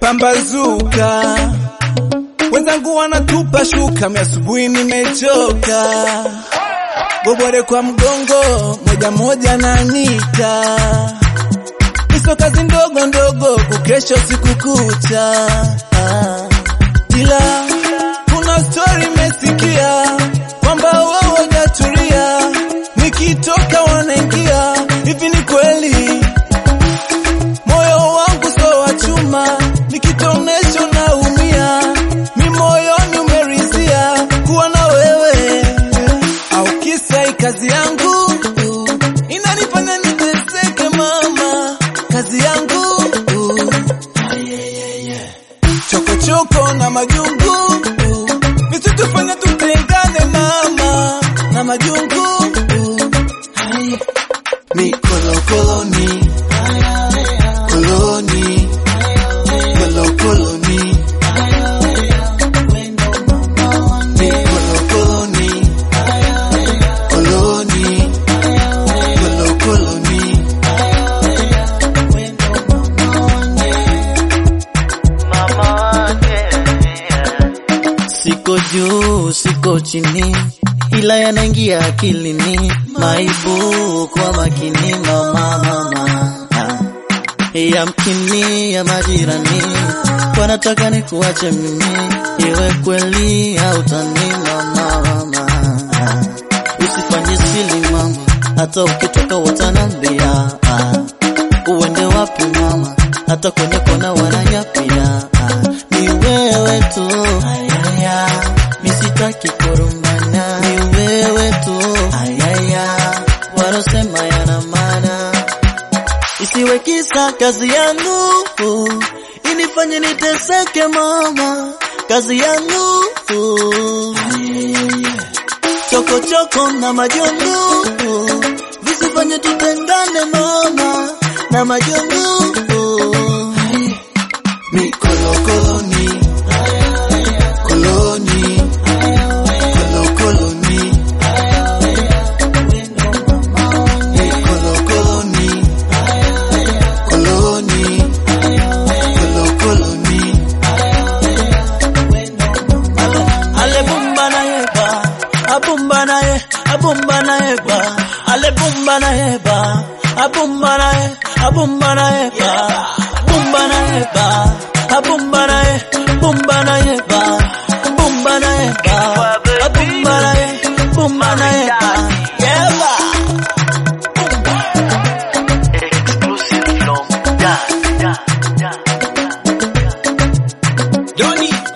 kumepambazuka, wenzangu wanatupa shuka, mi asubuhi nimechoka, gobore kwa mgongo, moja moja nanika, iso kazi ndogo ndogo, kukesha siku kucha, ah. ila kuna story mesikia kwamba wao wajatulia, nikitoka wanaingia, hivi ni kweli? Moyo wangu so wa chuma, nikitonesha naumia, mi moyoni umerizia kuwa na wewe, au kisa hii kazi yangu inanifanya niteseke mama, kazi yangu chokochoko na majungu visitufanya tutengane mama na majungu ni kolokoloni koloni kolokoloni ni kolokoloni koloni kolokoloni Siko juu, siko chini, ila yanaingia akilini, maibu kwa makini, mama mama Ah. yamkini ya majirani wanataka ni kuache mimi, iwe kweli au tani, mama mama Ah. usifanye sili mama, hata ukitoka watanambia ah. uende wapi mama, hata kwenye kona wananyapia ah. ni wewe tu ayaya, misitaki kurumbana, ni wewe tu ayaya, warosema yana maana, isiwe kisa kazi yangu inifanye niteseke mama, kazi yangu chokochoko na majongo visifanye tutengane mama na majongo ni kolokoloni koloni kolokoloni ni kolokoloni koloni kolokoloni ale bumba na yeba abumba na ye abumba na yeba ale bumba na yeba abumba na ye abumba na yeba bumba na yeba abumba na ye bumba na yeba bumba na yeba abumba na ye bumba na yeba yeba Exclusive from Da Da Da Da. Doni